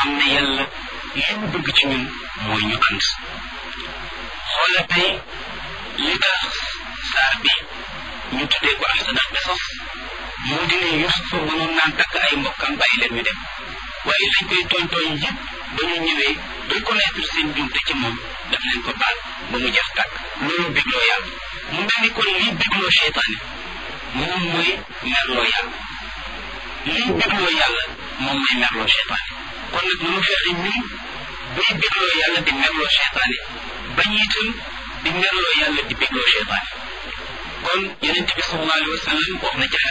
xam ne yàlla li mu bëgg ci ñun mooy ñu ànd xoola tey li tax saar bi ñu tuddee ko ahsanal qisas moo di ne Yusufa mënoon naan takk ay mbokkam bàyyi leen ñu dem waaye lañ koy tooñ tooñ yëpp ba ñu ñëwee reconnaître seen jumte ci moom daf leen ko baal ba mu jeex tàkk loolu bégloo yàlla mu mel ni kon lii bégloo seytaane moom mooy merloo yàlla lii bégloo yàlla moom mooy merloo seytaane kon nag nu mu fexe ñun buy bégloo yàlla di merloo seytaane bañ itam di merloo yàlla di bégloo seytaane kon yonent bi sallallahu alayhi wa sallam wax na ci